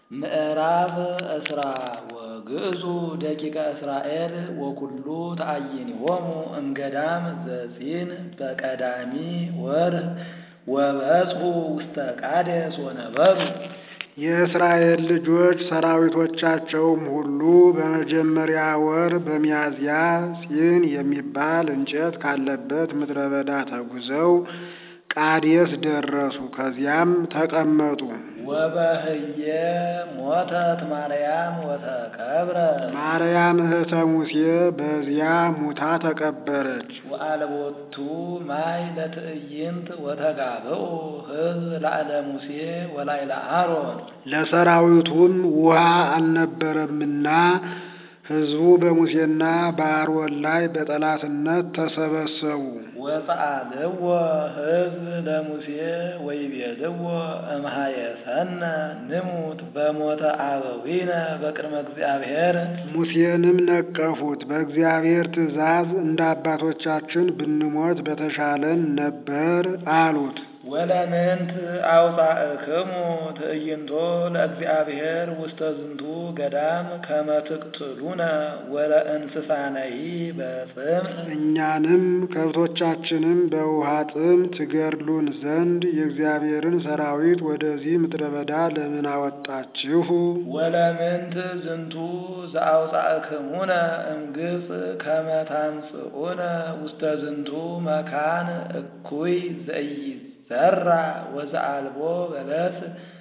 ምዕራፍ እስራ ወግእዙ ደቂቀ እስራኤል ወኩሉ ተአይኒሆሙ እምገዳም ዘጺን በቀዳሚ ወርኅ ወበጽሑ ውስተ ቃዴስ ወነበሩ። የእስራኤል ልጆች ሰራዊቶቻቸውም ሁሉ በመጀመሪያ ወር በሚያዝያ ጺን የሚባል እንጨት ካለበት ምድረ በዳ ተጉዘው ቃዴስ ደረሱ። ከዚያም ተቀመጡ። ወበህየ ሞተት ማርያም ወተቀብረ ማርያም እህተ ሙሴ በዚያ ሙታ ተቀበረች። ወአልቦቱ ማይ ለትዕይንት ወተጋብኡ ሕዝብ ላዕለ ሙሴ ወላዕለ አሮን ለሰራዊቱም ውሃ አልነበረምና ሕዝቡ በሙሴና በአሮን ላይ በጠላትነት ተሰበሰቡ። ወፀአልዎ ሕዝብ ለሙሴ ወይቤልዎ እምኀየሰነ ንሙት በሞተ አበዊነ በቅድመ እግዚአብሔር ሙሴንም ነቀፉት። በእግዚአብሔር ትእዛዝ እንደ አባቶቻችን ብንሞት በተሻለን ነበር አሉት። ወለምንት አውፃእክሙ ትዕይንቶ ለእግዚአብሔር ውስተ ዝንቱ ገዳም ከመ ትቅትሉነ ወለእንስሳነሂ በጽምዕ እኛንም ከብቶቻችንም በውሃ ጥም ትገድሉን ዘንድ የእግዚአብሔርን ሰራዊት ወደዚህ ምድረ በዳ ለምን አወጣችሁ? ወለምንት ዝንቱ ዘአውፃእክሙነ እምግብፅ ከመ ታምጽኡነ ውስተ ዝንቱ መካን እኩይ ዘኢይዘራ ወዘአልቦ በለስ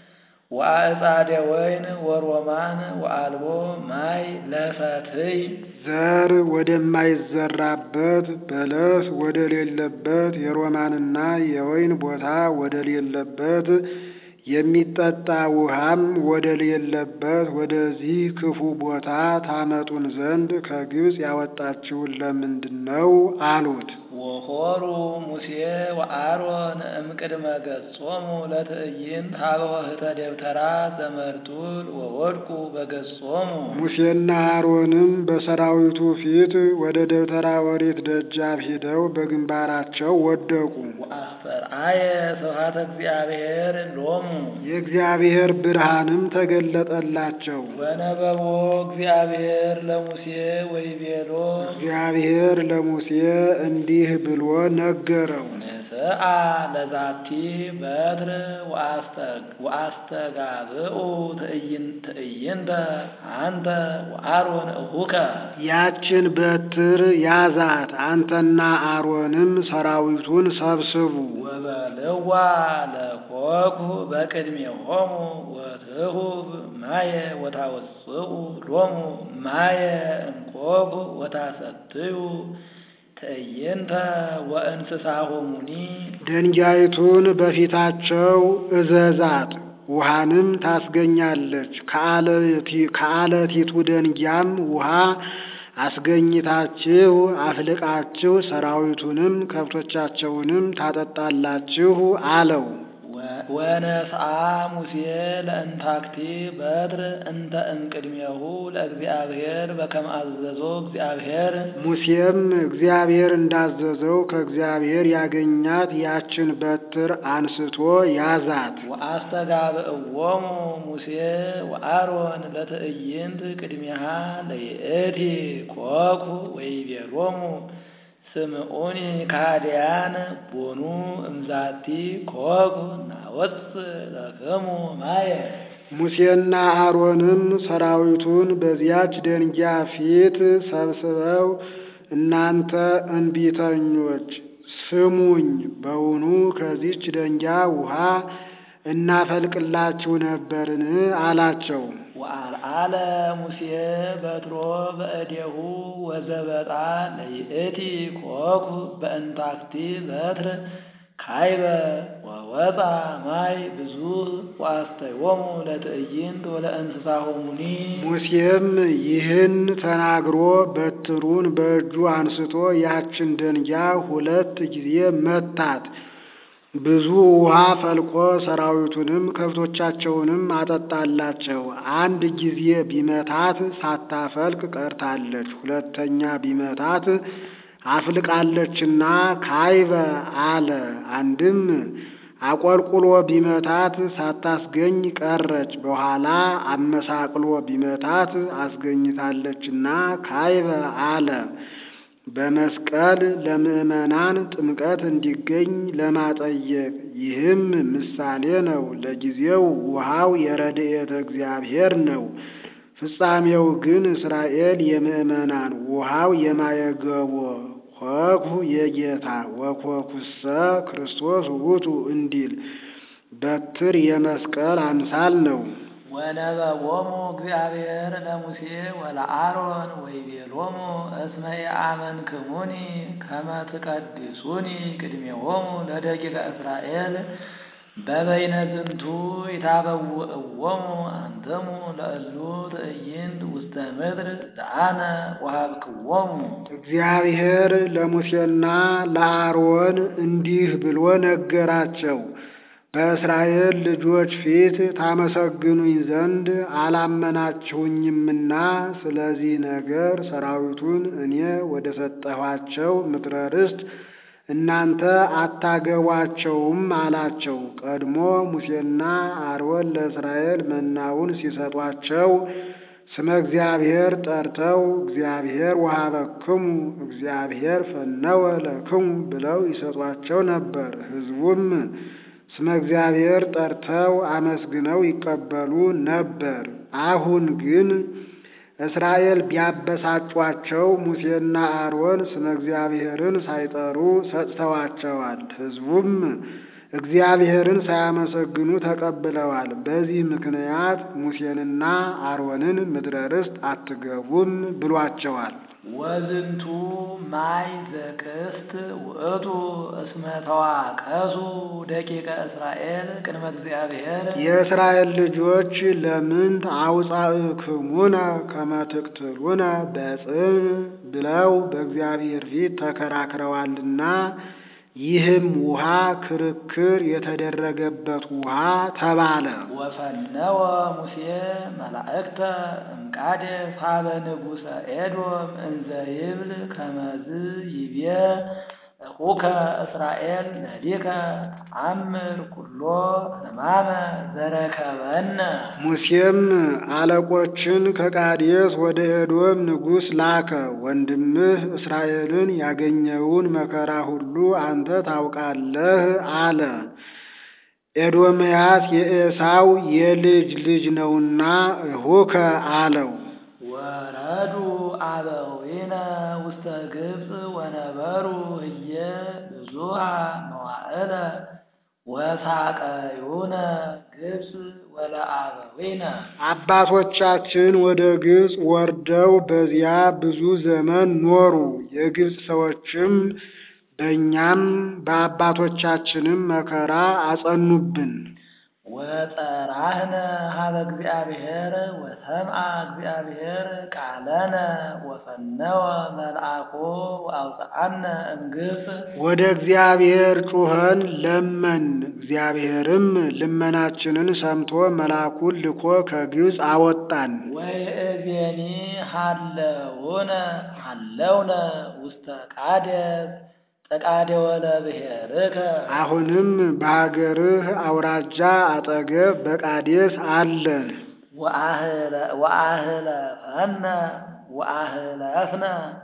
ወአዕጻደ ወይን ወሮማን ወአልቦ ማይ ለፈትይ ዘር ወደማይዘራበት በለስ ወደሌለበት የሮማንና የወይን ቦታ ወደሌለበት የሚጠጣ ውሃም ወደሌለበት ወደዚህ ክፉ ቦታ ታመጡን ዘንድ ከግብፅ ያወጣችሁን ለምንድን ነው? አሉት። ወሖሩ ሙሴ ወአሮን እምቅድመ ገጾሙ ለትዕይንት ሀበ ወህተ ደብተራ ዘመርጡል ወወድቁ በገጾሙ ሙሴና አሮንም በሰራዊቱ ፊት ወደ ደብተራ ኦሪት ደጃፍ ሂደው በግንባራቸው ወደቁ። ወአስተርአየ ስብሐተ እግዚአብሔር ሎሙ የእግዚአብሔር ብርሃንም ተገለጠላቸው። ወነበቦ እግዚአብሔር ለሙሴ ወይቤሎ እግዚአብሔር ለሙሴ እንዲህ ብሎ ነገረው። ንስአ ለዛቲ በትር ወአስተጋብኡ ትዕይንተ አንተ ወአሮን እሁከ ያችን በትር ያዛት፣ አንተና አሮንም ሰራዊቱን ሰብስቡ። ወበልዋ ለኮኩ በቅድሜሆሙ ወትሁብ ማየ ወታወፅኡ ሎሙ ማየ እምኮኩ ወታሰትዩ ትዕይንተ ወእንስሳሆሙኒ ድንጋይቱን በፊታቸው እዘዛት፣ ውሃንም ታስገኛለች። ከአለቲቱ ደንጊያም ውሃ አስገኝታችሁ አፍልቃችሁ ሰራዊቱንም ከብቶቻቸውንም ታጠጣላችሁ አለው። ወነስአ ሙሴ ለእንታክቲ በትር እንተ እምቅድሜሁ ለእግዚአብሔር በከመ አዘዞ እግዚአብሔር ሙሴም እግዚአብሔር እንዳዘዘው ከእግዚአብሔር ያገኛት ያችን በትር አንስቶ ያዛት። ወአስተጋብእዎሙ ሙሴ ወአሮን ለትዕይንት ቅድሚሃ ለይእቲ ኮኩ ወይቤሎሙ ስምዑኒ ካህዲያን ቦኑ እምዛቲ ኮኩ ናወፅእ ለክሙ ማየ ሙሴና አሮንም ሰራዊቱን በዚያች ደንጊያ ፊት ሰብስበው እናንተ እንቢተኞች ስሙኝ፣ በውኑ ከዚች ደንጊያ ውሃ እናፈልቅላችሁ ነበርን? አላቸው። ወአልዓለ ሙሴ በትሮ በእዴሁ ወዘበጣ ለይእቲ ኮኩ በእንታክቲ በትር ካይበ ወወፃ ማይ ብዙ ወአስተዮሙ ለትዕይንት ወለእንስሳሆሙኒ ሙሴም ይህን ተናግሮ በትሩን በእጁ አንስቶ ያችን ደንጊያ ሁለት ጊዜ መታት። ብዙ ውሃ ፈልቆ ሰራዊቱንም ከብቶቻቸውንም አጠጣላቸው። አንድ ጊዜ ቢመታት ሳታፈልቅ ቀርታለች። ሁለተኛ ቢመታት አፍልቃለችና ካይበ አለ። አንድም አቆልቁሎ ቢመታት ሳታስገኝ ቀረች። በኋላ አመሳቅሎ ቢመታት አስገኝታለችና ካይበ አለ። በመስቀል ለምዕመናን ጥምቀት እንዲገኝ ለማጠየቅ ይህም ምሳሌ ነው። ለጊዜው ውሃው የረድኤተ እግዚአብሔር ነው። ፍጻሜው ግን እስራኤል የምዕመናን ውሃው የማየገቦ ኮኩ የጌታ ወኮኩሰ ክርስቶስ ውእቱ እንዲል በትር የመስቀል አምሳል ነው። ወነበቦሙ እግዚአብሔር ለሙሴ ወለአሮን ወይቤሎሙ እስመ የአመንክሙኒ ከመ ትቀድሱኒ ቅድሜሆሙ ለደቂቀ እስራኤል በበይነ ዝንቱ ይታበውእዎሙ አንትሙ ለእሉ ትዕይንት ውስተ ምድር ዘአነ ወሀብክዎሙ። እግዚአብሔር ለሙሴና ለአሮን እንዲህ ብሎ ነገራቸው። በእስራኤል ልጆች ፊት ታመሰግኑኝ ዘንድ አላመናችሁኝምና ስለዚህ ነገር ሰራዊቱን እኔ ወደ ሰጠኋቸው ምድረ ርስት እናንተ አታገቧቸውም አላቸው። ቀድሞ ሙሴና አሮን ለእስራኤል መናውን ሲሰጧቸው ስመ እግዚአብሔር ጠርተው እግዚአብሔር ወሀበክሙ እግዚአብሔር ፈነወ ለክሙ ብለው ይሰጧቸው ነበር። ሕዝቡም ስመ እግዚአብሔር ጠርተው አመስግነው ይቀበሉ ነበር። አሁን ግን እስራኤል ቢያበሳጯቸው ሙሴና አሮን ስመ እግዚአብሔርን ሳይጠሩ ሰጥተዋቸዋል። ሕዝቡም እግዚአብሔርን ሳያመሰግኑ ተቀብለዋል። በዚህ ምክንያት ሙሴንና አሮንን ምድረ ርስት አትገቡም ብሏቸዋል። ወዝንቱ ማይ ዘቅስት ውእቱ እስመ ተዋቀሱ ደቂቀ እስራኤል ቅድመ እግዚአብሔር የእስራኤል ልጆች ለምንት አውፃእክሙነ ከመ ትቅትሉነ በጽም ብለው በእግዚአብሔር ፊት ተከራክረዋልና ይህም ውሃ ክርክር የተደረገበት ውሃ ተባለ። ወፈነወ ሙሴ መላእክተ እምቃዴስ ሀበ ንጉሠ ኤዶም እንዘ ይብል ከመዝ ይቤ እኹከ እስራኤል ነዲከ አምር ኩሎ ሕማመ ዘረከበነ። ሙሴም አለቆችን ከቃዴስ ወደ ኤዶም ንጉሥ ላከ። ወንድምህ እስራኤልን ያገኘውን መከራ ሁሉ አንተ ታውቃለህ አለ። ኤዶምያስ የኤሳው የልጅ ልጅ ነውና እኹከ አለው። ወረዱ አበዊነ ውስተ ግብፅ ወነበሩ ህየ ብዙሃ መዋዕለ ወሳቀዩነ ግብፅ ወለአበዊነ። አባቶቻችን ወደ ግብፅ ወርደው በዚያ ብዙ ዘመን ኖሩ። የግብፅ ሰዎችም በእኛም በአባቶቻችንም መከራ አጸኑብን። ወጸራህነ ሀበ እግዚአብሔር ወሰምዐ እግዚአብሔር ቃለነ ወፈነወ መልአኮ ወአውፅአነ እምግብፅ። ወደ እግዚአብሔር ጩኸን ለመን፣ እግዚአብሔርም ልመናችንን ሰምቶ መልአኩን ልኮ ከግብፅ አወጣን። ወይእዜኒ ሀለውነ ሀለውነ ውስተ ቃዴስ ጠቃዴ ወለ ብሔርከ አሁንም በሀገርህ አውራጃ አጠገብ በቃዴስ አለን። ወአህለፈነ ወአህለፍነ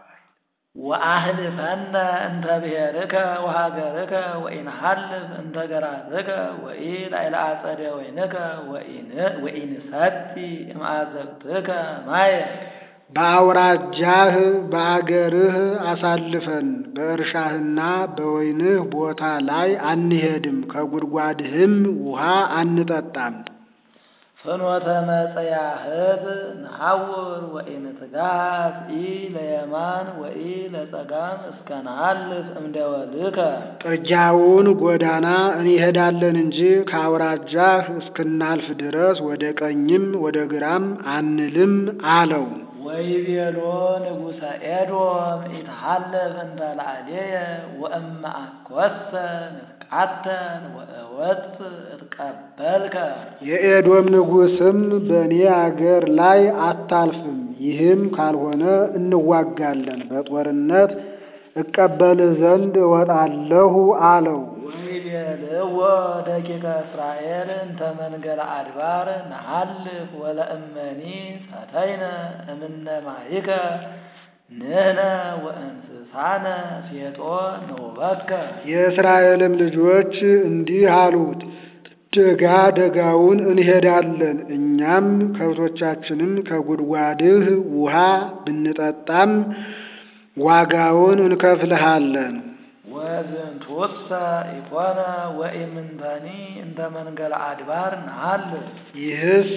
ወአህልፈነ እንተ ብሔርከ ወሀገርከ ወኢንሀልፍ እንተ ገራትከ ወኢላዕለ አጸደ ወይንከ ወኢንሰቲ እምአዘቅትከ ማየ በአውራጃህ በአገርህ አሳልፈን በእርሻህና በወይንህ ቦታ ላይ አንሄድም፣ ከጉድጓድህም ውሃ አንጠጣም። ፍኖተ መጽያህት ነሐውር ወኢንትጋት ኢ ለየማን ወኢ ለጸጋም እስከ ነሐልፍ እምደወልከ ጥጃውን ጎዳና እንሄዳለን እንጂ ከአውራጃህ እስክናልፍ ድረስ ወደ ቀኝም ወደ ግራም አንልም አለው። ወይቤሎ ንጉሠ ኤዶም ኢትሐለፍ እንተ ላዕሌየ ወእመ አኰሰ ንትቃተል ወእወጽእ እትቀበልከ። የኤዶም ንጉሥም በእኔ አገር ላይ አታልፍም፣ ይህም ካልሆነ እንዋጋለን፣ በጦርነት እቀበልህ ዘንድ እወጣለሁ አለው። ወይቤልዎ ደቂቀ እስራኤል እንተ መንገለ አድባር ነሐልፍ ወለእመኒ ሰተይነ እምነ ማይከ ንሕነ ወእንስሳነ ሴጦ ንውበትከ የእስራኤልም ልጆች እንዲህ አሉት፣ ደጋ ደጋውን እንሄዳለን፣ እኛም ከብቶቻችንም ከጉድጓድህ ውሃ ብንጠጣም ዋጋውን እንከፍልሃለን። ወዝንቱሰ ኢኮነ ወኢምንተኒ እንተ መንገለ አድባር ነሐልፍ ይህስ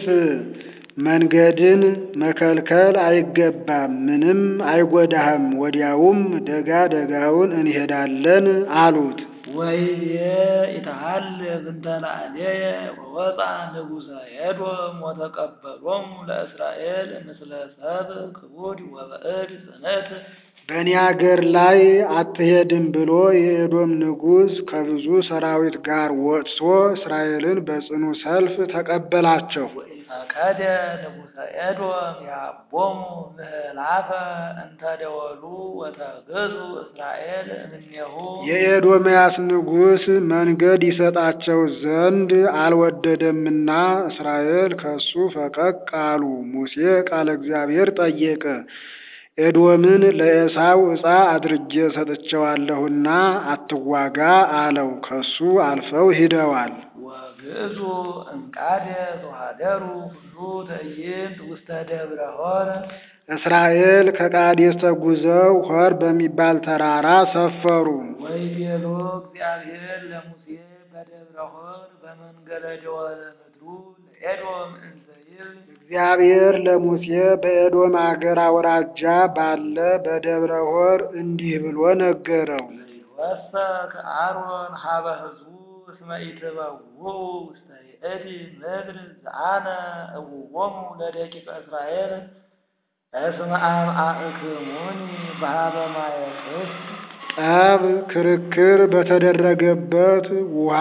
መንገድን መከልከል አይገባም፣ ምንም አይጎዳህም። ወዲያውም ደጋ ደጋውን እንሄዳለን አሉት። ወይቤ ኢተሐልፍ እንተ ላዕሌየ ወወፃ ንጉሠ ኤዶም ወተቀበሎሙ ለእስራኤል ምስለ ሰብእ ክቡድ ወበዕድ ጽንዕት በእኔ አገር ላይ አትሄድም ብሎ የኤዶም ንጉሥ ከብዙ ሰራዊት ጋር ወጥቶ እስራኤልን በጽኑ ሰልፍ ተቀበላቸው። ወኢፈቀደ ንጉሠ ኤዶም ያቦሙ ምህላፈ እንተ ደወሉ ወተግዙ እስራኤል እምኔሁ የኤዶምያስ ንጉሥ መንገድ ይሰጣቸው ዘንድ አልወደደምና እስራኤል ከሱ ፈቀቅ አሉ። ሙሴ ቃለ እግዚአብሔር ጠየቀ። ኤዶምን ለኤሳው ዕፃ አድርጌ ሰጥቼዋለሁና አትዋጋ አለው። ከሱ አልፈው ሂደዋል። ወግእዙ እንቃደ ተሃደሩ ሁሉ ትዕይንት ውስተ ደብረ ሆር እስራኤል ከቃዴስ ተጉዘው ሆር በሚባል ተራራ ሰፈሩ። ወይቤሎ እግዚአብሔር ለሙሴ በደብረ ሆር በመንገለ ደወለ ምድሩ ለኤዶም እንዘ ይብል እግዚአብሔር ለሙሴ በኤዶም አገር አውራጃ ባለ በደብረ ሆር እንዲህ ብሎ ነገረው። ወሰክ አሮን ሀበ ሕዝቡ እስመ ኢትበውዑ ውስተ ይእቲ ምድር ዘአነ እውዎሙ ለደቂቀ እስራኤል እስመ አምአእክሙኒ በሀበ ማየ ቅድስ ጠብ ክርክር በተደረገበት ውሃ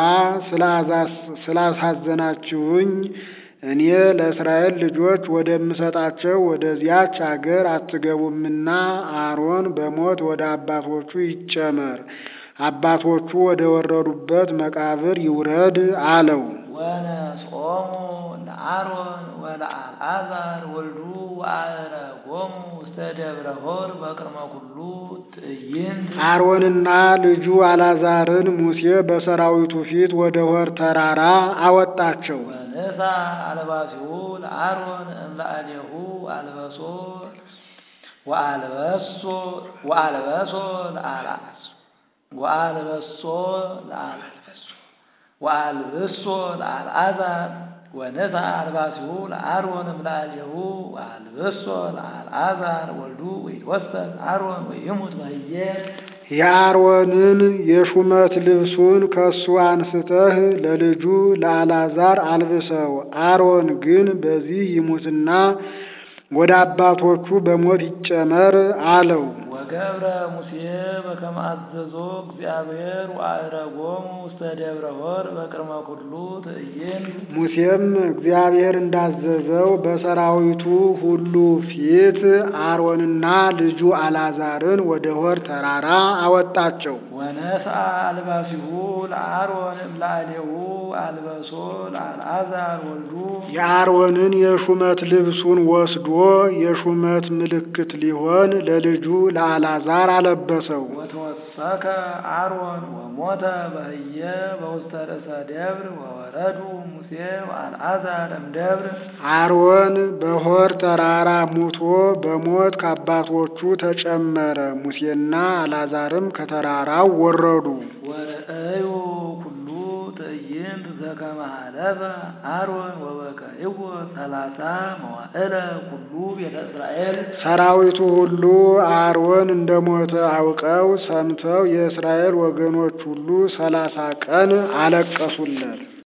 ስላሳዘናችሁኝ እኔ ለእስራኤል ልጆች ወደምሰጣቸው ወደዚያች አገር አትገቡምና አሮን በሞት ወደ አባቶቹ ይጨመር፣ አባቶቹ ወደ ወረዱበት መቃብር ይውረድ አለው። ወነጾሙ ለአሮን ወለአልዓዛር ወልዱ ወአዕረጎሙ ውስተ ደብረ ሆር በቅድመ ኩሉ ትዕይንት አሮንና ልጁ አልዓዛርን ሙሴ በሰራዊቱ ፊት ወደ ሆር ተራራ አወጣቸው። ወንሳ አልባሲሁ ለአሮን እምለአሌሁ አልበሶ ወአልበሶ ወአልበሶ ለአልዓስ ወአልበሶ ለአልበሶ ወአልብሶ ለአልዓዛር ወነሳ አልባሲሁ ለአሮን እምለአሌሁ ወአልብሶ ለአልዓዛር ወልዱ ወይትወሰድ አሮን ወይሙት በህየ የአሮንን የሹመት ልብሱን ከሱ አንስተህ ለልጁ ለአልዓዛር አልብሰው። አሮን ግን በዚህ ይሙትና ወደ አባቶቹ በሞት ይጨመር አለው። ወገብረ ሙሴ በከመ አዘዞ እግዚአብሔር ወአዕረጎሙ ውስተ ደብረ ሆር በቅድመ ኩሉ ትዕይንት ሙሴም እግዚአብሔር እንዳዘዘው በሰራዊቱ ሁሉ ፊት አሮንና ልጁ አልዓዛርን ወደ ሆር ተራራ አወጣቸው። ወነስአ አልባሲሁ ለአሮን እምለአሌሁ አልበሶ ለአልዓዛር ወልዱ የአሮንን የሹመት ልብሱን ወስዶ የሹመት ምልክት ሊሆን ለልጁ ለአልዓዛር አለበሰው። ወተወሰከ አሮን ወሞተ በህየ በውስተ ርእሰ ደብር ወወረዱ ሙሴ ወአልዓዛር እምደብር አሮን በሆር ተራራ ሙቶ በሞት ከአባቶቹ ተጨመረ። ሙሴና አልዓዛርም ከተራራው ወረዱ። ወርእዩ ኩሉ ትዕይንት ዘከመ ሀለፈ አሮን ወበከይዎ ሰላሳ መዋዕለ ኩሉ ቤተ እስራኤል ሰራዊቱ ሁሉ አሮን እንደሞተ አውቀው ሰምተው የእስራኤል ወገኖች ሁሉ ሰላሳ ቀን አለቀሱለት።